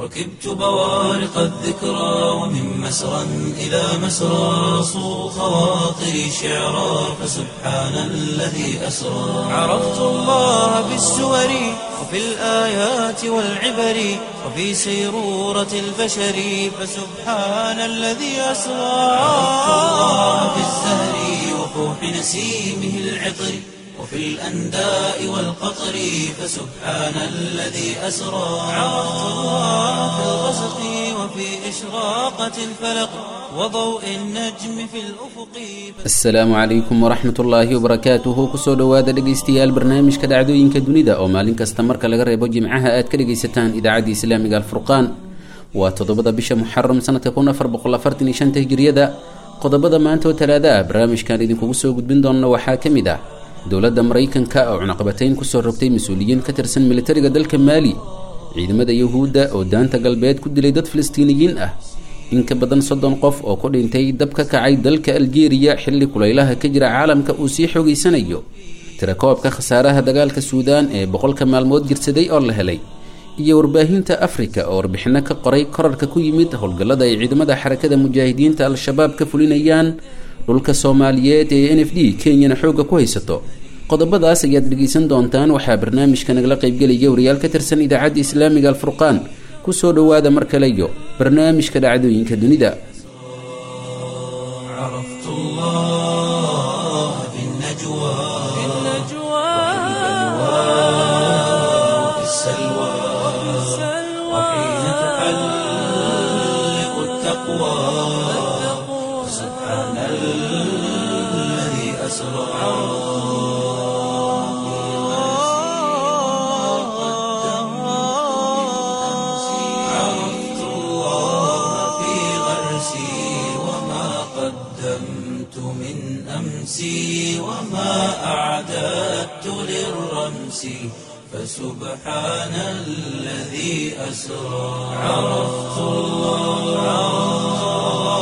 ركبت بوارق الذكرى ومن مسرى إلى مسرى صو خواطري شعرا فسبحان الذي أسرى عرفت الله بالسور وفي الآيات والعبر وفي سيرورة البشر فسبحان الذي أسرى عرفت الله بالزهر وفوح نسيمه العطر وفي الأنداء والقطر فسبحان الذي أسرى عرفت الله في الغسق وفي إشراقة الفلق وضوء النجم في الأفق asalaamu calaykum waraxmat ullaahi wabarakaatuhu kusoo dhowaada dhegaystayaal barnaamijka dhacdooyinka dunida oo maalin kasta marka laga reebo jimcaha aad ka dhegaysataan idaacadda islaamiga alfurqaan waa toddobada bisha muxaram sanadka kun afar boqol afartan iyo shanta hijiriyada qodobada maanta oo talaada ah barnaamijkan idinkugu soo gudbin doona waxaa ka mid ah dowladda maraykanka oo cunaqabatayn kusoo rogtay mas-uuliyiin ka tirsan militariga dalka maali ciidamada yuhuudda oo daanta galbeed ku dilay dad filistiiniyiin ah in ka badan soddon qof oo ku dhintay dab ka kacay dalka aljeeriya xilli kulaylaha ka jira caalamka uu sii xoogeysanayo tirakoobka khasaaraha dagaalka suudaan ee boqolka maalmood jirsaday oo la helay iyo warbaahinta afrika oo warbixino ka qoray korarka ku yimid howlgallada ay ciidamada xarakada mujaahidiinta al-shabaab ka fulinayaan dhulka soomaaliyeed ee n f d kenyana xoogga ku haysato qodobadaas ayaad dhegeysan doontaan waxaa barnaamijka nagala qaybgelaya wariyaal ka tirsan idaacadda islaamiga alfurqaan kusoo dhowaada mar kale iyo barnaamijka dhacdooyinka dunida عرفت الله في النجوى وفي السلوى وحين تحلق التقوى سبحان الذي أسرى عرفت الله في غرسي وما قدمت من أمسي وما أعددت للرمس فسبحان الذي أسرى عرفت الله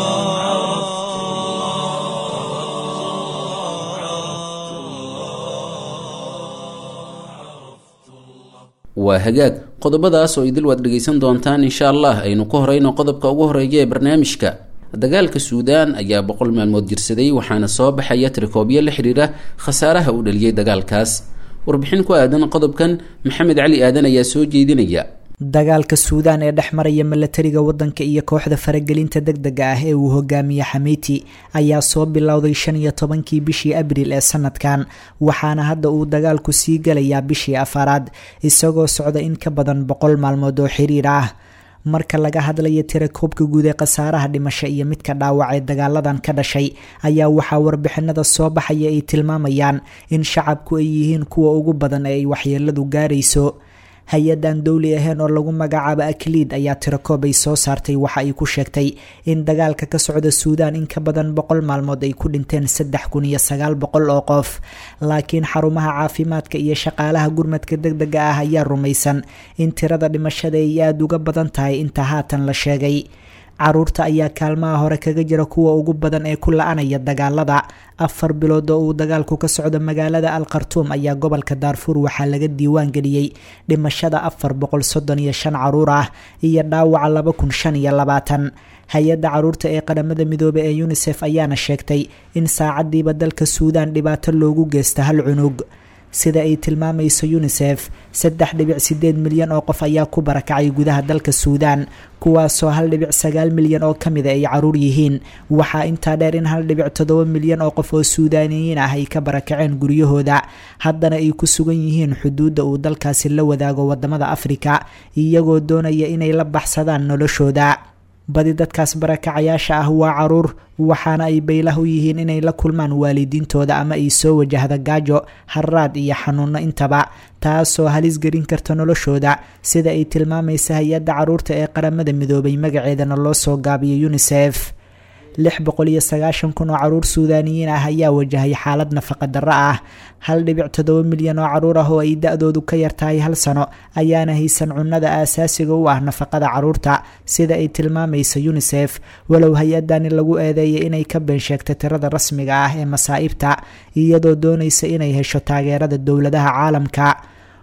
waa hagaag qodobadaas oo idil waad dhegaysan doontaan insha allah aynu ku horeyno qodobka ugu horeeya ee barnaamijka dagaalka suudaan ayaa boqol maalmood jirsaday waxaana soo baxaya tirakoobyo la xidhiira khasaaraha uu dhaliyey dagaalkaas warbixin ku aadan qodobkan maxamed cali aadan ayaa soo jeedinaya dagaalka suudaan ee dhex maraya milatariga wadanka iyo kooxda faragelinta degdega ah ee uu hogaamiye xamiiti ayaa soo bilowday shan iyo tobankii bishii abriil ee sanadkan waxaana hadda uu dagaalku sii galayaa bishii afaraad isagoo socda in ka badan boqol maalmood oo xiriir ah marka laga hadlayo tirakoobka guud ee khasaaraha dhimasho iyo midka dhaawac ee dagaaladan ka dhashay ayaa waxaa warbixinada soo baxaya ay tilmaamayaan in shacabku ay yihiin kuwa ugu badan ee ay waxyeeladu gaarayso hay-adan dowli ahayn oo lagu magacaabo akliid ayaa tirakoob ay soo saartay waxa ay ku sheegtay in dagaalka ka socda suudaan in ka badan boqol maalmood ay ku dhinteen saddex kun iyo sagaal boqol oo qof laakiin xarumaha caafimaadka iyo shaqaalaha gurmadka degdega ah ayaa rumaysan in tirada dhimashada ay aada uga badan tahay inta haatan la sheegay caruurta ayaa kaalmaha hore kaga jira kuwa ugu badan ee ku la-anaya dagaalada afar bilood oo uu dagaalku ka socdo magaalada al khartuum ayaa gobolka daarfuur waxaa laga diiwaan geliyey dhimashada afar boqol soddon iyo shan caruur ah iyo dhaawaca laba kun shan iyo labaatan hay-adda caruurta ee qaramada midoobey ee unisef ayaana sheegtay in saacadiiba dalka suudaan dhibaato loogu geysta hal cunug sida ay tilmaamayso unisef saddex dhibic sideed milyan oo qof ayaa ku barakacay gudaha dalka suudaan kuwaasoo hal dhibic sagaal milyan oo kamida ay caruur yihiin waxaa intaa dheer in hal dhibic toddoba milyan oo qof oo suudaaniyiin ah ay ka barakaceen guryahooda haddana ay ku sugan yihiin xuduudda uu dalkaasi la wadaago wadamada afrika iyagoo doonaya inay la baxsadaan noloshooda badi dadkaas barakacayaasha ah waa caruur waxaana ay baylah u yihiin inay la kulmaan waalidiintooda ama ay soo wajahda gaajo haraad iyo xanuuno intaba taasoo halis gelin karta noloshooda sida ay tilmaamaysa hay-adda caruurta ee qaramada midoobay magaceedana loo soo gaabiyo unisef lix boqol iyo sagaashan kun oo caruur suudaaniyiin ah ayaa wajahay xaalad nafaqa darro ah hal dhibic toddoba milyan oo caruur ah oo ay da-doodu ka yartahay hal sano ayaana haysan cunnada aasaasiga u ah nafaqada caruurta sida ay tilmaamaysa unisef walow hay-adani lagu eedeeyay inay ka been sheegta tirada rasmiga ah ee masaa'ibta iyadoo doonaysa inay hesho taageerada dowladaha caalamka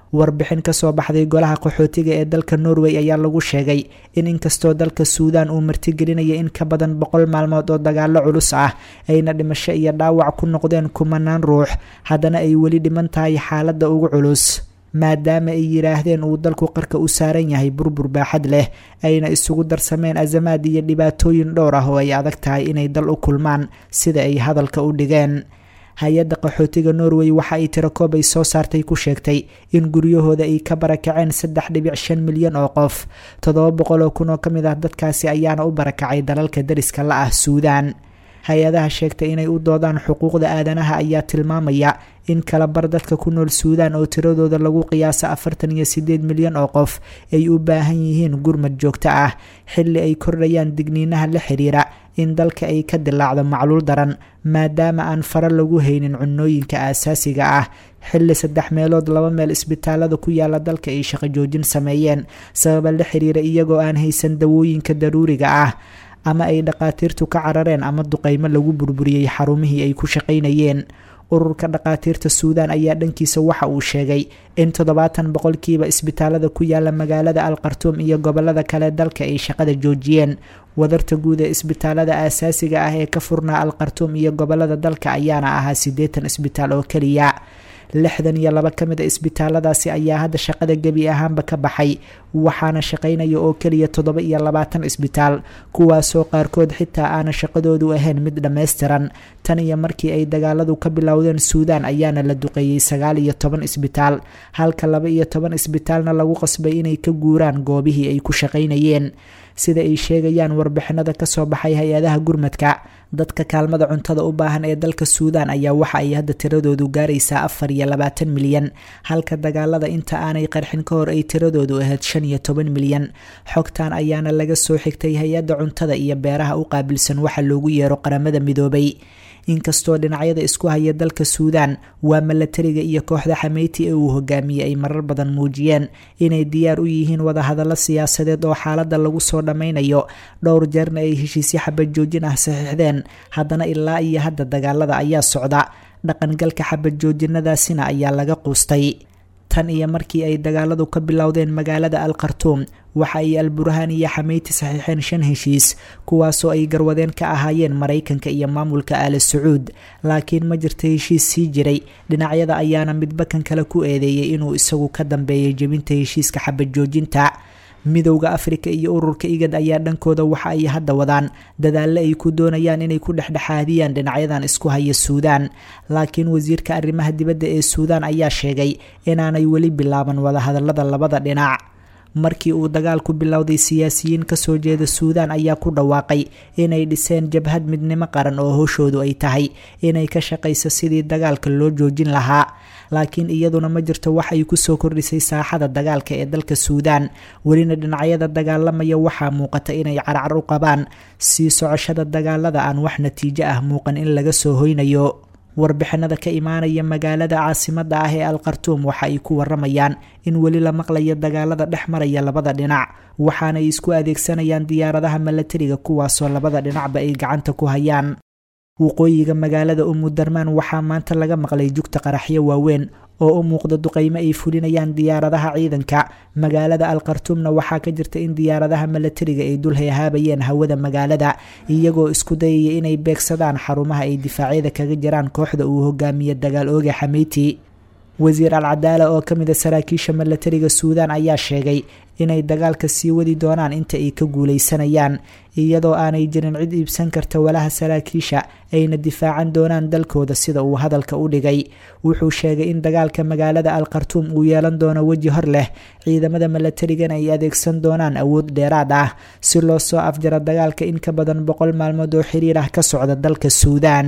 warbixin kasoo baxday golaha qaxootiga ee dalka norway ayaa lagu sheegay in inkastoo dalka suudan uu martigelinaya in ka badan boqol maalmood oo dagaalo culus ah ayna dhimasho iyo dhaawac ku noqdeen kumanaan ruux haddana ay weli dhiman tahay xaaladda ugu culus maadaama ay yidhaahdeen uu dalku qarka u saaran yahay burbur baaxad leh ayna isugu darsameen azamaad iyo dhibaatooyin dhowr ah oo ay adag tahay inay dal u kulmaan sida ay hadalka u dhigeen hay-adda qaxootiga norway waxa ay tirakoob ay soo saartay ku sheegtay in guryahooda ay ka barakaceen saddex dhibic shan milyan oo qof toddoba boqol oo kun oo ka mid ah dadkaasi ayaana u barakacay dalalka dariska la ah suudaan hay-adaha sheegtay inay u doodaan xuquuqda aadanaha ayaa tilmaamaya in kala bar dadka ku nool suudaan oo tiradooda lagu qiyaasa afartan iyo sideed milyan oo qof ay u baahan yihiin gurmad joogto ah xilli ay kordhayaan digniinaha la xiriira in dalka ay ka dilaacdo macluul daran maadaama aan fara lagu haynin cunooyinka aasaasiga ah xilli saddex meelood laba meel isbitaalada ku yaala dalka ay shaqo joojin sameeyeen sababa la xiriira iyagoo aan haysan dawooyinka daruuriga ah ama ay dhaqaatiirtu ka carareen ama duqeymo lagu burburiyey xarumihii ay ku shaqaynayeen ururka dhaqaatiirta suudaan ayaa dhankiisa waxa uu sheegay in toddobaatan boqolkiiba isbitaalada ku yaala magaalada al khartuum iyo gobolada kale dalka ay shaqada joojiyeen wadarta guud ee isbitaalada aasaasiga ah ee ka furnaa al khartuum iyo gobolada dalka ayaana ahaa siddeetan isbitaal oo keliya lixdan iyo laba ka mid a isbitaaladaasi ayaa hadda shaqada gebi ahaanba ka baxay waxaana shaqaynaya oo keliya toddoba iyo labaatan isbitaal kuwaasoo qaarkood xitaa aana shaqadoodu ahayn mid dhammaystiran tan iyo markii ay dagaaladu ka bilowdeen suudaan ayaana la duqeeyey sagaal iyo toban isbitaal halka laba iyo toban isbitaalna lagu qasbay inay ka guuraan goobihii ay ku shaqaynayeen sida ay sheegayaan warbixinada kasoo baxay hay-adaha gurmadka dadka kaalmada cuntada u baahan ee dalka suudaan ayaa waxa ay hadda tiradoodu gaaraysaa afar iyo labaatan milyan halka dagaalada inta aanay qarxin ka hor ay tiradoodu ahayd shan iyo toban milyan xogtan ayaana laga soo xigtay hay-adda cuntada iyo beeraha u qaabilsan waxa loogu yeero qaramada midoobay inkastoo dhinacyada isku haya dalka suudaan waa milatariga iyo kooxda xameyti ee uu hogaamiyey ay marar badan muujiyeen inay diyaar u yihiin wadahadallo siyaasadeed oo xaaladda lagu soo dhammaynayo dhowr jeerna ay heshiisyo xabad joojin ah saxiixdeen haddana ilaa iyo hadda dagaalada ayaa socda dhaqangalka xabad joojinadaasina ayaa laga quustay tan iyo markii ay dagaaladu ka bilowdeen magaalada al khartuum waxa ay alburhaan iyo xameyti saxiixeen shan heshiis kuwaasoo ay garwadeen ka ahaayeen maraykanka iyo maamulka aali sacuud laakiin ma jirta heshiis sii jiray dhinacyada ayaana midba kan kale ku eedeeyay inuu isagu ka dambeeyay jebinta heshiiska xabad joojinta midowda afrika iyo ururka igad ayaa dhankooda waxa ay hadda wadaan dadaalle ay ku doonayaan inay ku dhexdhexaadiyaan dhinacyadan isku haya suudaan laakiin wasiirka arrimaha dibadda ee suudaan ayaa sheegay inaanay weli bilaaban wadahadalada labada dhinac markii uu dagaalku bilowday siyaasiyiin kasoo jeeda suudaan ayaa ku dhawaaqay inay dhiseen jabhad midnimo qaran oo howshoodu ay tahay inay ka shaqayso sidii dagaalka loo joojin lahaa laakiin iyaduna ma jirto wax ay kusoo kordhisay saaxada dagaalka ee dalka suudaan welina dhinacyada dagaalamaya waxaa muuqata inay carcar u qabaan sii socoshada dagaalada aan wax natiijo ah muuqan in laga soo hoynayo warbixinada ka imaanaya magaalada caasimada ah ee al khartuum waxa ay ku waramayaan in weli la maqlayo dagaalada dhex maraya labada dhinac waxaanay isku adeegsanayaan diyaaradaha milatariga kuwaasoo labada dhinacba ay gacanta ku hayaan waqooyiga magaalada umudarmaan waxaa maanta laga maqlay jugta qaraxyo waaweyn oo u muuqda duqeymo ay fulinayaan diyaaradaha ciidanka magaalada al khartuumna waxaa ka jirta in diyaaradaha milatariga ay dul hayhaabayeen hawada magaalada iyagoo isku dayaya inay beegsadaan xarumaha ay difaacyada kaga jiraan kooxda uu hogaamiye dagaal ooga xameyti wasiir al cadaala oo ka mid a saraakiisha milatariga suudaan ayaa sheegay inay dagaalka sii wadi doonaan inta ay ka guuleysanayaan iyadoo aanay jirin cid iibsan karta walaha saraakiisha ayna difaacan doonaan dalkooda sida uu hadalka u dhigay wuxuu sheegay in dagaalka magaalada al khartuum uu yeelan doono weji hor leh ciidamada milatarigana ay adeegsan doonaan awood dheeraad ah si loo soo afjaro dagaalka in ka badan boqol maalmood oo xiriir ah ka socda dalka suudaan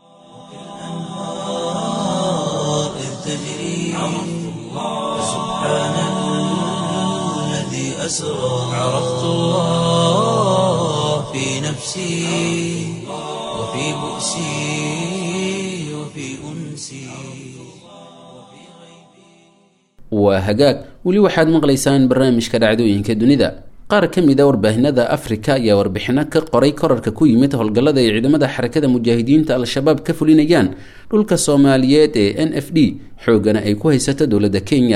عرفت الله في نفسي وفي بؤسي وفي أنسي waa hagaag weli waxaad maqlaysaan barnaamijka dhacdooyinka dunida qaar ka mid a warbaahinada afrika ayaa warbixino ka qoray korarka ku yimid howlgallada ay ciidamada xarakada mujaahidiinta al-shabaab ka fulinayaan dhulka soomaaliyeed ee n f d xoogana ay ku haysato dowladda kenya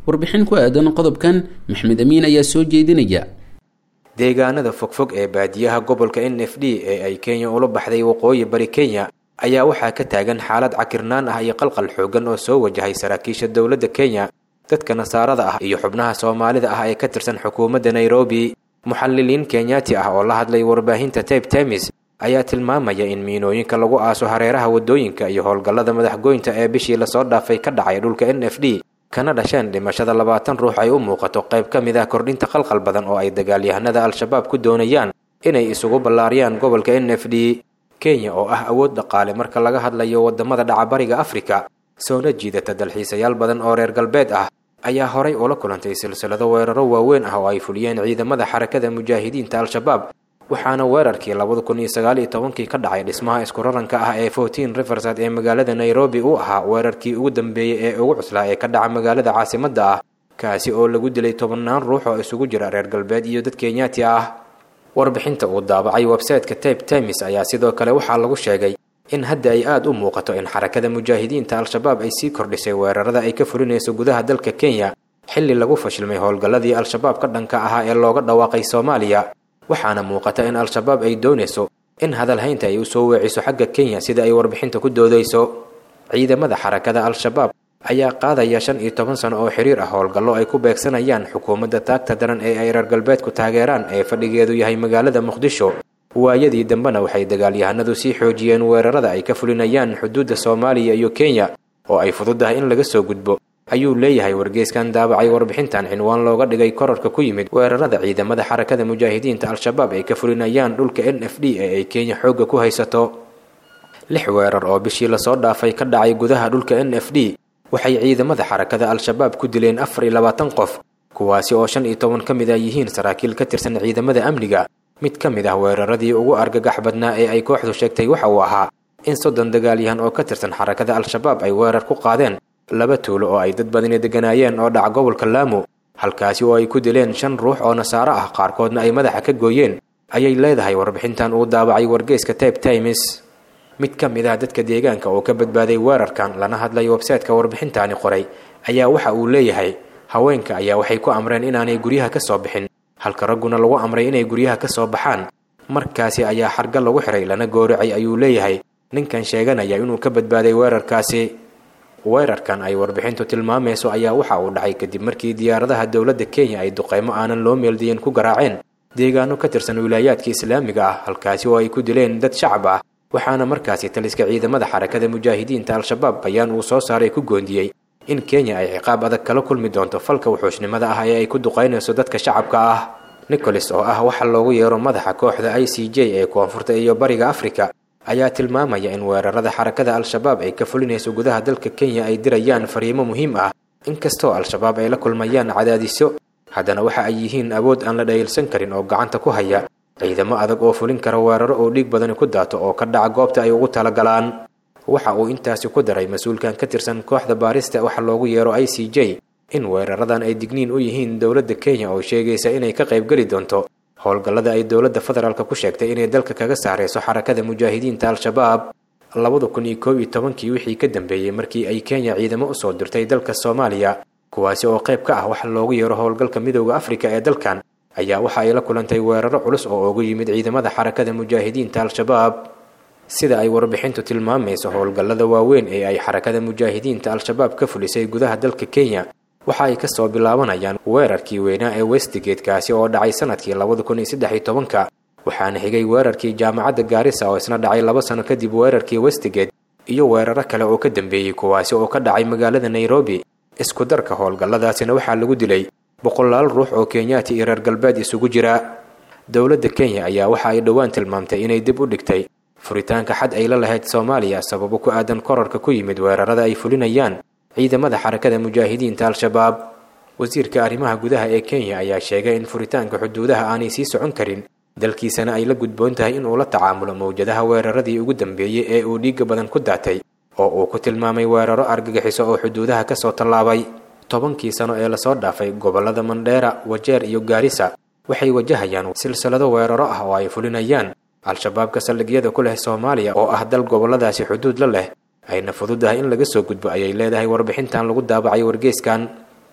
warbixin ku aadan qodobkan maxmed amiin ayaa soo jeedinaya deegaanada fogfog ee baadiyaha gobolka n f d ee ay kenya ula baxday waqooyi bari kenya ayaa waxaa ka taagan xaalad cakirnaan ah iyo qalqal xoogan oo soo wajahay saraakiisha dowladda kenya dadka nasaarada ah iyo xubnaha soomaalida ah ee ka tirsan xukuumadda nairobi muxalliliin kenyaati ah oo la hadlay warbaahinta tabe temis ayaa tilmaamaya in miinooyinka lagu aaso hareeraha waddooyinka iyo howlgallada madaxgoynta ee bishii lasoo dhaafay ka dhacay dhulka n f d kana dhasheen dhimashada labaatan ruux ay u muuqato qayb ka mid ah kordhinta qalqal badan oo ay dagaalyahanada al-shabaab ku doonayaan inay isugu ballaariyaan gobolka n f d kenya oo ah awood dhaqaale marka laga hadlayo waddamada dhacabariga afrika soona jiidata dalxiisayaal badan oo reer galbeed ah ayaa horay ula kulantay silsilado weeraro waaweyn ah oo ay fuliyeen ciidamada xarakada mujaahidiinta al-shabaab waxaana weerarkii labada kun iyo sagaal iyo tobankii ka dhacay dhismaha isku raranka ah ee fourteen riverside ee magaalada nairobi uu ahaa weerarkii ugu dambeeyey ee ugu cuslaa ee ka dhaca magaalada caasimadda ah kaasi oo lagu dilay tobannaan ruux oo isugu jira reer galbeed iyo dad kenyaati ah warbixinta uu daabacay websayteka tabe temis ayaa sidoo kale waxaa lagu sheegay in hadda ay aada u muuqato in xarakada mujaahidiinta al-shabaab ay sii kordhisay weerarada ay ka fulinayso gudaha dalka kenya xilli lagu fashilmay howlgalladii al-shabaab ka dhanka ahaa ee looga dhawaaqay soomaaliya waxaana muuqata in al-shabaab ay doonayso in hadalhaynta ay usoo weeciso xagga kenya sida ay warbixinta ku doodayso ciidamada xarakada al-shabaab ayaa qaadaya shan iyo toban sano oo xiriir ah howlgallo ay ku beegsanayaan xukuumadda taagta daran ee ay reer galbeedku taageeraan ee fadhigeedu yahay magaalada muqdisho waayadii dambena waxay dagaalyahanadu sii xoojiyeen weerarada ay ka fulinayaan xuduudda soomaaliya iyo kenya oo ay fududahay in laga soo gudbo ayuu leeyahay wargeyskan daabacay warbixintan cinwaan looga dhigay korarka ku yimid weerarada ciidamada xarakada mujaahidiinta al-shabaab ay ka fulinayaan dhulka n f d ee ay kenya xoogga ku haysato lix weerar oo bishii lasoo dhaafay ka dhacay gudaha dhulka n f d waxay ciidamada xarakada al-shabaab ku dileen afar iyo labaatan qof kuwaasi oo shan iyo toban ka mid ah yihiin saraakiil ka tirsan ciidamada amniga mid ka mid ah weeraradii ugu argagax badnaa ee ay kooxdu sheegtay waxa uu ahaa in soddon dagaalyahan oo ka tirsan xarakada al-shabaab ay weerar ku qaadeen laba tuulo oo ay dad badani degganaayeen oo dhaca gobolka laamo halkaasi oo ay ku dileen shan ruux oo nasaaro ah qaarkoodna ay madaxa ka gooyeen ayay leedahay warbixintan uu daabacay wargeyska tabe times mid ka mid ah dadka deegaanka oo ka badbaaday weerarkan lana hadlay websayteka warbixintaani qoray ayaa waxa uu leeyahay haweenka ayaa waxay ku amreen inaanay guryaha ka soo bixin halka ragguna lagu amray inay guryaha ka soo baxaan markaasi ayaa xarga lagu xiray lana gooracay ayuu leeyahay ninkan sheeganaya inuu ka badbaaday weerarkaasi weerarkan ay warbixintu tilmaamayso ayaa waxa uu dhacay kadib markii diyaaradaha dowladda kenya ay duqeymo aanan loo meeldiyin ku garaaceen deegaano ka tirsan wilaayaadka islaamiga ah halkaasi oo ay ku dileen dad shacab ah waxaana markaasi taliska ciidamada xarakada mujaahidiinta al-shabaab bayaan uu soo saaray ku goondiyey in kenya ay ciqaab adag kala kulmi doonto falka wuxuushnimada ah ee ay ku duqaynayso dadka shacabka ah nicholas oo ah waxa loogu yeero madaxa kooxda i c j ee koonfurta iyo bariga afrika ayaa tilmaamaya in weerarada xarakada al-shabaab ay ka fulinayso gudaha dalka kenya ay dirayaan fariimo muhiim ah inkastoo al-shabaab ay la kulmayaan cadaadisyo haddana waxa ay yihiin awood aan la dhayilsan karin oo gacanta ku haya ciidamo adag oo fulin kara weeraro oo dhiig badani ku daato oo ka dhaca goobta ay ugu talagalaan waxa uu intaasi ku daray mas-uulkan ka tirsan kooxda baarista waxa loogu yeero i c j in weeraradan ay digniin u yihiin dowladda kenya oo sheegaysa inay ka qaybgeli doonto howlgallada ay dowladda federaalk ku sheegtay inay dalka kaga saarayso xarakada mujaahidiinta al-shabaab labada kun iyo koob iyo tobankii wixii ka dambeeyey markii ay kenya ciidamo usoo dirtay dalka soomaaliya kuwaasi oo qayb ka ah waxa loogu yeero howlgalka midooda afrika ee dalkan ayaa waxa ay la kulantay weeraro culus oo ugu yimid ciidamada xarakada mujaahidiinta al-shabaab sida ay warbixintu tilmaamayso howlgallada waaweyn ee ay xarakada mujaahidiinta al-shabaab ka fulisay gudaha dalka kenya waxa ay kasoo bilaabanayaan weerarkii weynaa ee westgate kaasi oo dhacay sanadkii labada kun iyo saddex iyo tobanka waxaana xigay weerarkii jaamacadda gaarisa oo isna dhacay laba sano kadib weerarkii westgate iyo weeraro kale oo ka dambeeyey kuwaasi oo ka dhacay magaalada nairobi isku darka howlgalladaasina waxaa lagu dilay boqolaal ruux oo kenyaati iyo reer galbeed isugu jira dowladda kenya ayaa waxa ay dhowaan tilmaamtay inay dib u dhigtay furitaanka xad ay la lahayd soomaaliya sababo ku aadan korarka ku yimid weerarada ay fulinayaan ciidamada xarakada mujaahidiinta al-shabaab wasiirka arrimaha gudaha ee kenya ayaa sheegay in furitaanka xuduudaha aanay sii socon karin dalkiisana ay la gudboon tahay inuu la tacaamulo mawjadaha weeraradii ugu dambeeyey ee uu dhiigga badan ku daatay oo uu ku tilmaamay weeraro argagixiso oo xuduudaha kasoo tallaabay tobankii sano ee lasoo dhaafay gobollada mandheera wajeer iyo gaarisa waxay wajahayaan silsilado weeraro ah oo ay fulinayaan al-shabaabka saldhigyada ku leh soomaaliya oo ah dal gobolladaasi xuduud la leh ayna fududahay in laga soo gudbo ayay leedahay warbixintan lagu daabacay wargeyskan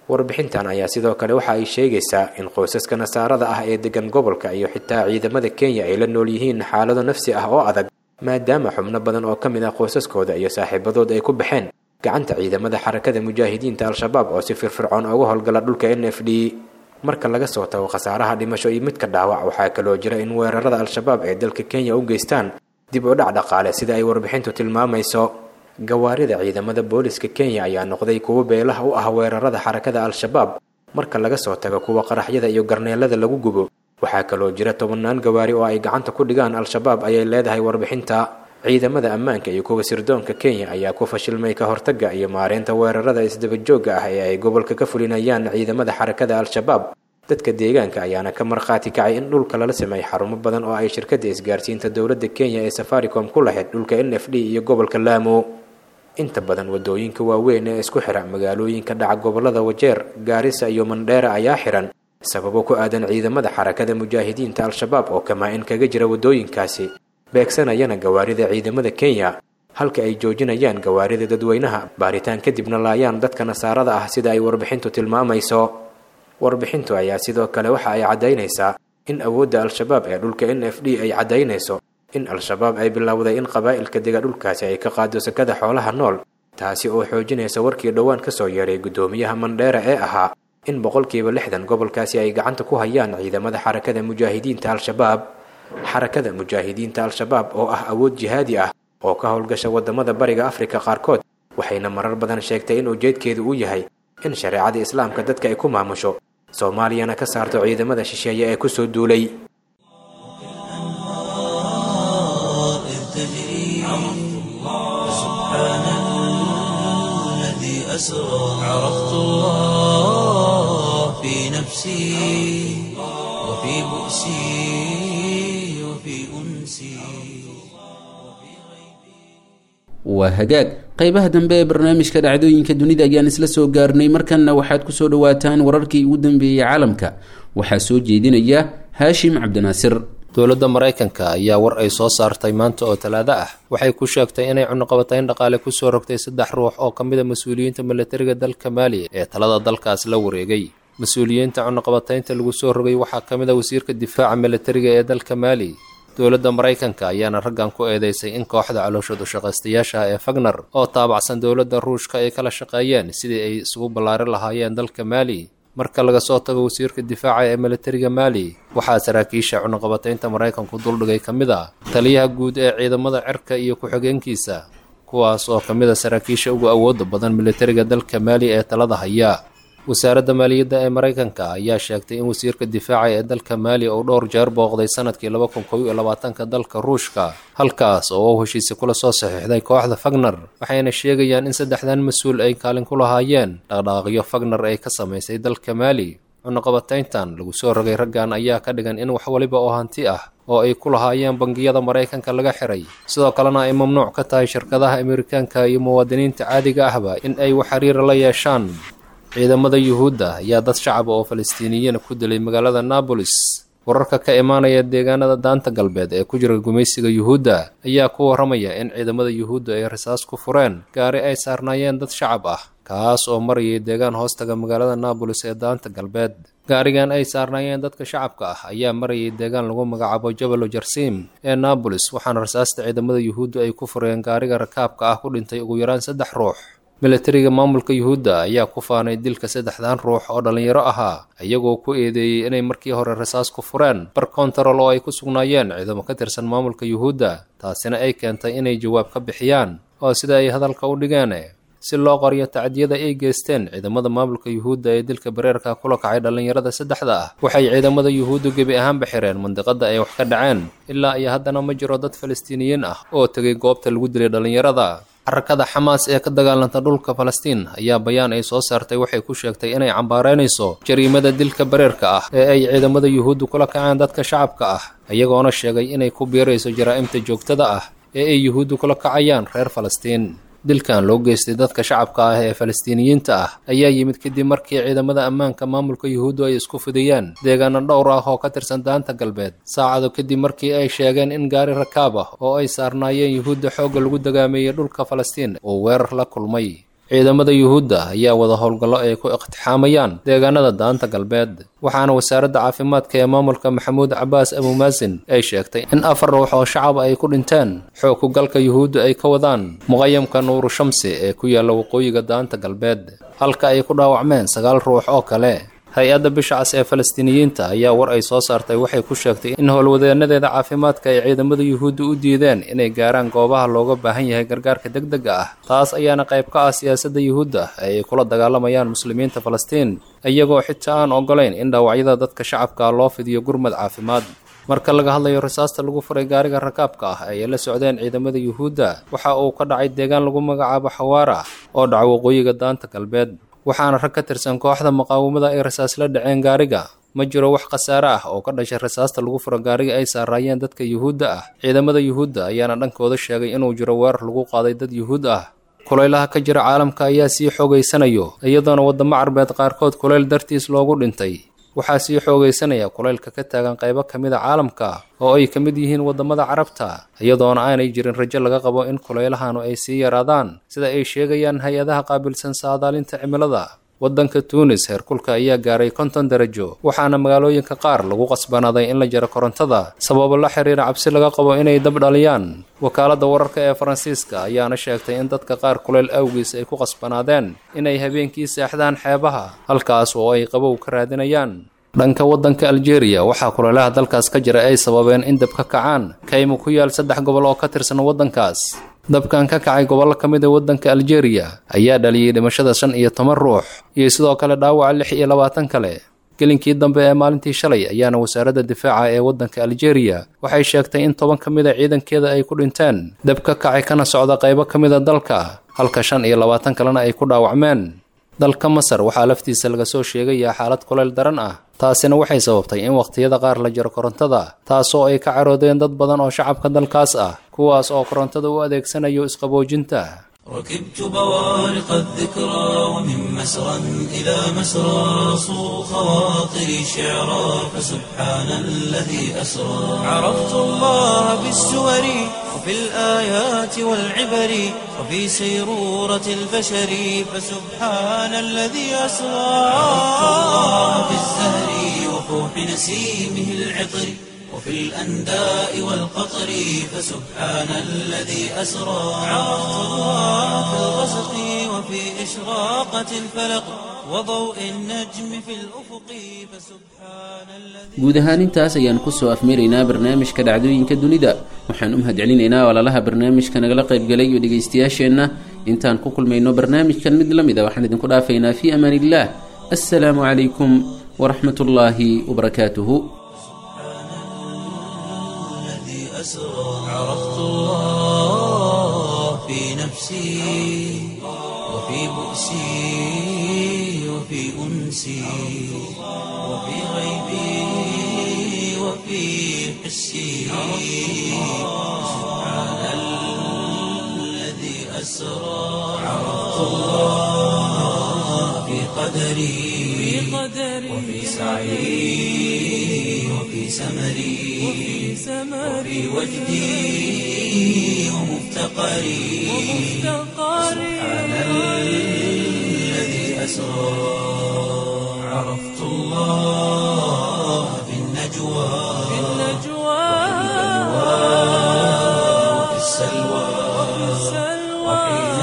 warbixintan ayaa sidoo kale waxa ay sheegaysaa in qoysaska nasaarada ah ee degan gobolka iyo xitaa ciidamada kenya ay la nool yihiin xaalado nafsi ah oo adag maadaama xubno badan oo ka mid ah qoysaskooda iyo saaxiibadood ay ku baxeen gacanta ciidamada xarakada mujaahidiinta al-shabaab oo si firfircoon uga howlgala dhulka n f d marka laga soo tago khasaaraha dhimasho iyo midka dhaawac waxaa kaloo jira in weerarada al-shabaab ee dalka kenya u geystaan dib u dhac dhaqaale sida ay warbixintu tilmaamayso gawaarida ciidamada booliska kenya ayaa noqday kuwo beelaha u ah weerarada xarakada al-shabaab marka laga soo tago kuwa qaraxyada iyo garneelada lagu gubo waxaa kaloo jira tobannaan gawaari oo ay gacanta ku dhigaan al-shabaab ayay leedahay warbixinta ciidamada ammaanka iyo kuwa sirdoonka kenya ayaa ku fashilmay ka hortagga iyo maareynta weerarada isdabajoogga ah ee ay gobolka ka fulinayaan ciidamada xarakada al-shabaab dadka deegaanka ayaana ka markhaati kacay in dhulka lala sameeyay xarumo badan oo ay shirkadda isgaarsiinta dowladda kenya ee safaricom ku lahayd dhulka n f d iyo gobolka laamo inta badan wadooyinka waaweyn ee isku xira magaalooyinka dhaca gobolada wajeer gaarisa iyo mandheera ayaa xiran sababo ku aadan ciidamada xarakada mujaahidiinta al-shabaab oo kamaa-in kaga jira wadooyinkaasi beegsanayana gawaarida ciidamada kenya halka ay joojinayaan gawaarida dadweynaha baaritaan kadibna laayaan dadka nasaarada ah sida ay warbixintu tilmaamayso warbixintu ayaa sidoo kale waxa ay caddaynaysaa in awoodda al-shabaab ee dhulka n f d ay caddaynayso in al-shabaab ay bilowday in qabaa'ilka dega dhulkaasi ay ka qaado sakada xoolaha nool taasi oo xoojinaysa warkii dhowaan ka soo yeeray guddoomiyaha mandheera ee ahaa in boqolkiiba lixdan gobolkaasi ay gacanta ku hayaan ciidamada xarakada mujaahidiinta al-shabaab xarakada mujaahidiinta al-shabaab oo ah awood jihaadi ah oo ka howlgasha waddamada bariga afrika qaarkood waxayna marar badan sheegtay in ujeedkeedu uu yahay in shareecada islaamka dadka ay ku maamusho soomaaliyana ka saarto ciidamada shisheeye ee kusoo duulay عرفت الله في نفسي وفي بؤسي وفي أنسي waa hagaag qeybaha dambe ee barnaamijka dhacdooyinka dunida ayaan isla soo gaarnay markanna waxaad kusoo dhawaataan wararkii ugu dambeeyey caalamka waxaa soo jeedinaya haashim cabdinaasir dowladda maraykanka ayaa war ay soo saartay maanta oo talaado ah waxay ku sheegtay inay cunuqabatayn dhaqaale kusoo rogtay saddex ruux oo ka mid a mas-uuliyiinta milatariga dalka maali ee talada dalkaas la wareegay mas-uuliyiinta cunuqabataynta lagu soo rogay waxaa ka mid a wasiirka difaaca milatariga ee dalka maali dowladda maraykanka ayaana raggan ku eedeysay in kooxda calooshad ushaqaystayaasha ee fagner oo taabacsan dowladda ruushka ay kala shaqeeyeen sidii ay isugu ballaarin lahaayeen dalka maali marka laga soo tago wasiirka difaaca ee milatariga maali waxaa saraakiisha cunuqabataynta maraykanku duldhigay ka mid ah taliyaha guud ee ciidamada cirka iyo ku-xigeenkiisa kuwaas oo ka mid a saraakiisha ugu awoodda badan milatariga dalka maali ee talada haya wasaaradda maaliyadda ee maraykanka ayaa sheegtay in wasiirka difaaca ee dalka maali uu dhowr jeer booqday sanadkii laba kun kow iyo labaatanka dalka ruushka halkaas oo uu heshiisi kula soo saxiixday kooxda fagner waxayna sheegayaan in saddexdan mas-uul ay kaalin ku lahaayeen dhaqdhaaqyo fagner ay ka samaysay dalka maali cunuqabatayntan lagu soo rogay raggan ayaa ka dhigan in wax waliba oo hanti ah oo ay ku lahaayeen bangiyada maraykanka laga xiray sidoo kalena ay mamnuuc ka tahay shirkadaha amerikaanka iyo muwaadiniinta caadiga ahba in ay wax xiriira la yeeshaan ciidamada yuhuudda ayaa dad shacaba oo falastiiniyiina ku dilay magaalada naabolis wararka ka imaanaya deegaanada daanta galbeed ee ku jira gumaysiga yuhuudda ayaa ku warramaya in ciidamada yuhuudda ay rasaas ku fureen gaari ay saarnaayeen dad shacab ah kaas oo marayay deegaan hoostaga magaalada naabolis ee daanta galbeed gaarigan ay saarnaayeen dadka shacabka ah ayaa marayay deegaan lagu magacaabo jabalo jarsiim ee naabolis waxaana rasaasta ciidamada yuhuudda ay ku fureen gaariga rakaabka ah ku dhintay ugu yaraan saddex ruux milatariga maamulka yuhuudda ayaa ku faanay dilka saddexdan ruux oo dhallinyaro ahaa iyagoo ku eedeeyey inay markii hore rasaas ku fureen bar kontarol oo ay ku sugnaayeen ciidamo ka tirsan maamulka yuhuudda taasina ay keentay inay jawaab ka bixiyaan oo sida ay hadalka u dhigeen si loo qoriyo tacdiyada ay geysteen ciidamada maamulka yuhuudda ee dilka bareerka kula kacay dhallinyarada saddexda ah waxay ciidamada yuhuuddu gebi ahaanba xireen mandiqada ay wax ka dhaceen ilaa iyo haddana ma jiro dad falastiiniyiin ah oo tegay goobta lagu dilay dhallinyarada xarakada xamaas ee ka dagaalanta dhulka falastiin ayaa bayaan ay soo saartay waxay ku sheegtay inay cambaareynayso jariimada dilka bareerka ah ee ay ciidamada yuhuuddu kula kaceen dadka shacabka ah iyagoona sheegay inay ku biirayso jaraa'imta joogtada ah ee ay yuhuuddu kula kacayaan reer falastiin dilkan loo geystay dadka shacabka ah ee falastiiniyiinta ah ayaa yimid kadib markii ciidamada ammaanka maamulka yuhuuddu ay isku fidiyeen deegaano dhowr ah oo ka tirsan daanta galbeed saacado kadib markii ay sheegeen in gaari rakaab ah oo ay saarnaayeen yuhuudda xoogga lagu dagaameeyey dhulka falastiin uu weerar la kulmay ciidamada yuhuudda ayaa wada howlgallo ay ku iqtixaamayaan deegaanada daanta galbeed waxaana wasaaradda caafimaadka ee maamulka maxamuud cabaas abumaasin ay sheegtay in afar ruux oo shacab ay ku dhinteen xoog ku galka yuhuudda ay ka wadaan muqayamka nuuru shamsi ee ku yaalla waqooyiga daanta galbeed halka ay ku dhaawacmeen sagaal ruux oo kale hay-adda bisha cas ee falastiiniyiinta ayaa war ay soo saartay waxay ku sheegtay in howlwadeenadeeda caafimaadka ay ciidamada yuhuudda u diideen inay gaaraan goobaha looga baahan yahay gargaarka degdega ah taas ayaana qayb ka ah siyaasadda yuhuudda ee ay kula dagaalamayaan muslimiinta falastiin iyagoo xitaa aan ogolayn in dhaawacyada dadka shacabka loo fidiyo gurmad caafimaad marka laga hadlayo rasaasta lagu furay gaariga rakaabka ah ay la socdeen ciidamada yuhuudda waxa uu ka dhacay deegaan lagu magacaabo xawaara oo dhaca waqooyiga daanta galbeed waxaana rag ka tirsan kooxda muqaawamada ay rasaas la dhaceen gaariga ma jiro wax khasaare ah oo ka dhashay rasaasta lagu furo gaariga ay saaraayeen dadka yuhuudda ah ciidamada yuhuudda ayaana dhankooda sheegay inuu jiro weerar lagu qaaday dad yuhuud ah kulaylaha ka jira caalamka ayaa sii xoogaysanayo iyadoona waddamo carbeed qaarkood kulayl dartiis loogu dhintay waxaa sii xoogaysanaya kulaylka ka taagan qaybo ka mid a caalamka oo ay ka mid yihiin waddamada carabta iyadoona aanay jirin rajo laga qabo in kulaylahanu ay sii yaraadaan sida ay sheegayaan hay-adaha qaabilsan saadaalinta cimilada waddanka tuunis heerkulka ayaa gaaray konton darajo waxaana magaalooyinka qaar lagu qasbanaaday in la jaro korontada sababo la xiriira cabsi laga qabo inay dab dhaliyaan wakaaladda wararka ee faransiiska ayaana sheegtay in dadka qaar kulayl awgiis ay ku qasbanaadeen inay habeenkii seexdaan xeebaha halkaas oo ay qabow ka raadinayaan dhanka waddanka aljeeriya waxaa kulaylaha dalkaas ka jira ay sababeen in dab ka kacaan kaymo ku yaal saddex gobol oo ka tirsan waddankaas dabkan ka kacay gobollo ka mid a waddanka aljeeriya ayaa dhaliyey dhimashada shan iyo toban ruux iyo sidoo kale dhaawaca lix iyo labaatan kale gelinkii dambe ee maalintii shalay ayaana wasaaradda difaaca ee waddanka aljeeriya waxay sheegtay in toban ka mid a ciidankeeda ay ku dhinteen dab ka kacay kana socda qaybo ka mid a dalka halka shan iyo labaatan kalena ay ku dhaawacmeen dalka masar waxaa laftiisa laga soo sheegayaa xaalad kulayl daran ah taasina waxay sababtay in wakhtiyada qaar la jaro korontada taasoo ay ka caroodeen dad badan oo shacabka dalkaas ah kuwaas oo korontada u adeegsanayo isqaboojinta ركبت بوارق الذكرى ومن مسرى إلى مسرى صو خواطري شعرا فسبحان الذي أسرى عرفت الله بالسور وفي الآيات والعبر وفي سيرورة البشر فسبحان الذي أسرى عرفت الله بالزهر وفوح نسيمه العطر وفي الأنداء والقطر فسبحان الذي أسرى عرفت الله في الغسق وفي إشراقة الفلق وضوء النجم في الأفق فسبحان الذي guud ahaan intaas ayaan kusoo afmeeraynaa barnaamijka dhacdooyinka dunida waxaan u mahadcelinaynaa walaalaha barnaamijka nagala qaybgalay iyo dhegaystayaasheenna intaan ku kulmayno barnaamijkan mid la mid a waxaan idinku dhaafaynaa fii amaan illaah assalaamu calaykum waraxmat ullaahi wabarakaatuhu الذي أسرى عرفت الله في نفسي وفي بؤسي وفي أنسي وفي غيبي وفي حسي سبحان الذي أسرى عرفت الله في قدري وفي سعي وفي سمري وفي وجدي ومفتقري سبحان الذي أسرى عرفت الله في النجوى وفي السلوى وحين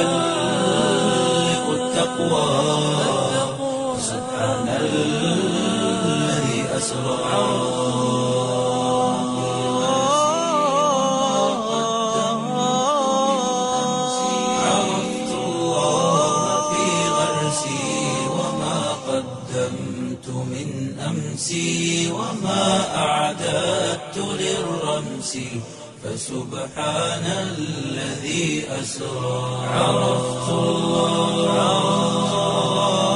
تحلق التقوى سبحان الذي أسرى عرفت الله في غرسي وما قدمت من أمسي وما أعددت للرمس فسبحان الذي أسرى عرفت الله